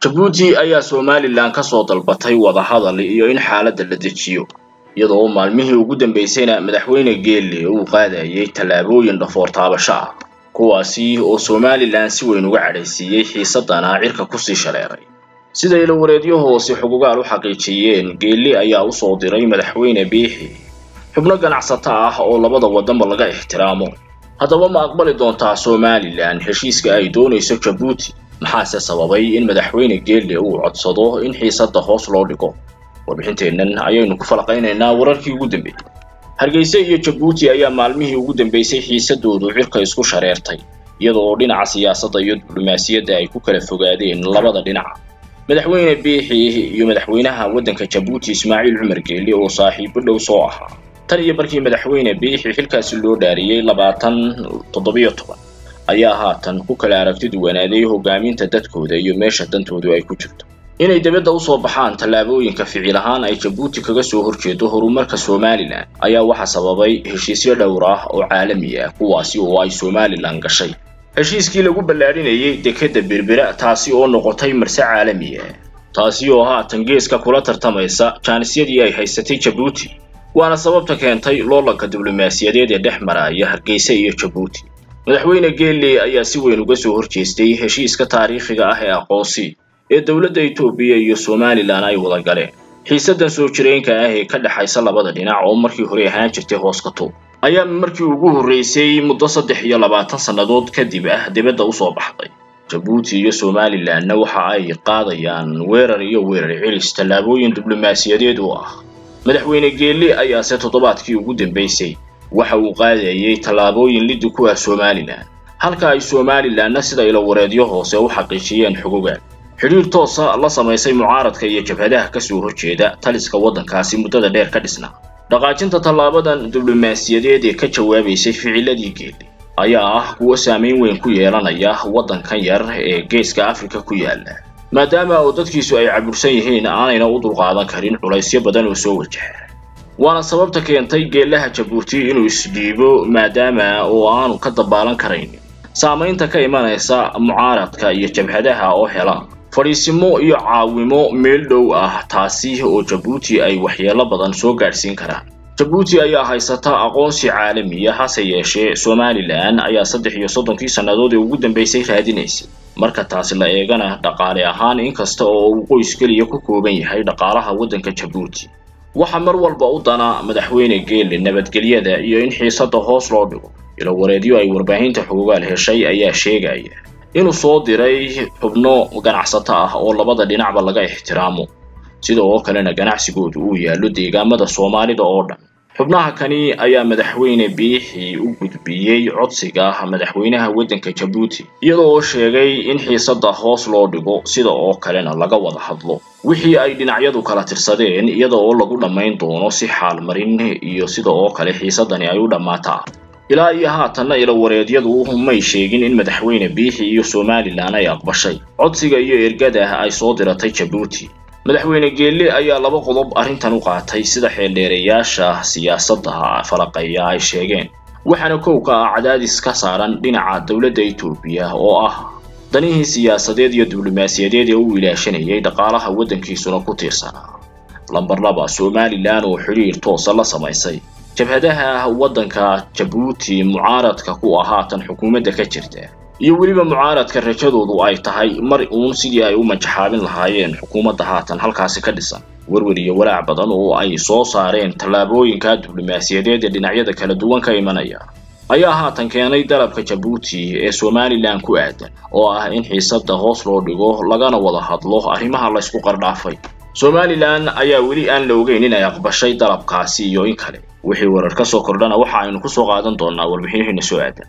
jabuuti ayaa somalilan ka soo dalbatay wadahadal iyo in xaaladda la dejiyo iyadoo maalmihii ugu dambaysayna madaxweyne geelle uu qaadayay tallaabooyin dhafoor taabasho ah kuwaasi oo somalilan si weyn uga cadhaysiiyey xiisadana cirka kusii shaleeray sida ilawareedyo hoose xugugaal u xaqiijiyeen geelle ayaa usoo diray madaxweyne biixi xubno ganacsato ah oo labada waddanba laga ixtiraamo haddaba ma aqbali doontaa somalilan heshiiska ay doonayso jabuuti maxaase sababay in madaxweyne geelle uu codsado in xiisadda hoos loo dhigo warbixinteennan ayaynu ku falaqaynaynaa wararkii ugu dambeeyey hargeysa iyo jabuuti ayaa maalmihii ugu dambeysay xiisadoodu cirka isku shareertay iyadoo dhinaca siyaasadda iyo diblomaasiyadda ay ku kala fogaadeen labada dhinac madaxweyne biixi iyo madaxweynaha waddanka jabuuti ismaaciil cumar geelle oo saaxiibo dhow soo ahaa tan iyo markii madaxweyne biixi xilkaasi loo dhaariyey labaatan toddobiyo toban ayaa haatan ku kala aragti duwanaaday hogaaminta dadkooda iyo meesha dantoodu ay ku jirto inay dibadda usoo baxaan tallaabooyinka ficil ahaan ay jabuuti kaga soo horjeedo horumarka somalilan ayaa waxaa sababay heshiisyo dhowr ah oo caalami ah kuwaasi oo ay somalilan gashay heshiiskii lagu ballaadhinayay dekedda berbera taasi oo noqotay marse caalami ah taasi oo haatan geeska kula tartamaysa jaanisyadii ay haysatay jabuuti waana sababta keentay loolanka diblomaasiyadeed ee dhex maraya hargeysa iyo jabuuti madaxweyne geelle ayaa si weyn uga soo horjeestay heshiiska taariikhiga ah ee aqoonsi ee dowladda etoobiya iyo somalilan ay wada galeen xiisaddan soo jireenka ah ee ka dhexaysa labada dhinac oo markii hore ahaan jirtay hoos ka tuub ayaa markii ugu horreysay muddo saddex iyo labaatan sannadood kadib ah dibadda usoo baxday jabuuti iyo somalilanna waxa ay qaadayaan weerar iyo weerar celis tallaabooyin diblomaasiyadeed oo ah madaxweyne geelle ayaase toddobaadkii ugu dambaysay waxa uu qaadayay tallaabooyin liddi ku ah somalilan halka ay somalilanna sida ilawareedyo hoose u xaqiijiyeen xugugaan xidhiir toosa la samaysay mucaaradka iyo jabhadaha kasoo horjeeda taliska waddankaasi muddada dheer ka dhisnaa dhaqaajinta tallaabadan diblomaasiyadeed ee ka jawaabaysay ficiladii geelle ayaa ah kuwo saamayn weyn ku yeelanaya waddankan yar ee geeska afrika ku yaala maadaama oo dadkiisu ay cabursan yihiin aanayna u dulqaadan karin culaysyo badan oo soo wajaha waana sababta keentay geellaha jabuuti inuu isdhiibo maadaama oo aanu ka dabaalan karayn saamaynta ka imanaysa mucaaradka iyo jabhadaha oo hela fadhiisimo iyo caawimo meel dhow ah taasi oo jabuuti ay waxyeelo badan soo gaadhsiin karaan jabuuti ayaa haysata aqoonsi caalamiya hase yeeshee somalilan ayaa saddex iyo soddonkii sannadood ee ugu dambaysay raadinaysay marka taasi la eegana dhaqaale ahaan inkasta oo uu qoys keliya ku kooban yahay dhaqaalaha waddanka jabuuti waxaa mar walba u dana madaxweyne geelle nabadgelyada iyo in xiisadda hoos loo dhigo ilawareedyo ay warbaahinta xugugaal heshay ayaa sheegaya inuu soo diray xubno ganacsato ah oo labada dhinacba laga ixtiraamo sida oo kalena ganacsigoodu uu yaallo deegaamada soomaalida oo dhan xubnaha kani ayaa madaxweyne biixi u gudbiyey codsiga madaxweynaha waddanka jabuuti iyadoo oo sheegay in xiisadda hoos loo dhigo sida oo kalena laga wada hadlo wixii ay dhinacyadu kala tirsadeen iyada oo lagu dhammayn doono si xaalmarin iyo sida oo kale xiisaddani ay u dhammaataa ilaa iyo haatanna ilawareedyadu may sheegin in madaxweyne biixi iyo somalilan ay aqbashay codsiga iyo ergada ay soo diratay jabuuti madaxweyne geelle ayaa laba qodob arrintan u qaatay sida xeeldheerayaasha siyaasadda falaqeeya ay sheegeen waxaana kow ka ah cadaadis ka saaran dhinaca dowladda etoobiya oo ah danihii siyaasadeed iyo diblomaasiyadeed ee uu ilaashanayay dhaqaalaha waddankiisuna ku tiirsanaa lambar laba somalilan oo xidhiir toosa la samaysay jabhadaha waddanka jabuuti mucaaradka ku ah haatan xukuumadda ka jirta iyo weliba mucaaradka rajadoodu ay tahay mar uun sidii ay u majaxaabin lahaayeen xukuumadda haatan halkaasi ka dhisan werwer iyo walaac badan oo ay soo saareen tallaabooyinka diblomaasiyadeed ee dhinacyada kala duwan ka imanaya ayaa haatan keenay dalabka jabuuti ee somalilan ku aadan oo ah in xiisadda hoos loo dhigo lagana wada hadlo arrimaha laysku qardhaafay somalilan ayaa weli aan la ogeyn inay aqbashay dalabkaasi iyo in kale wixii warar ka soo kordhana waxa aynu ku soo qaadan doonaa warbixinaheena soo aadan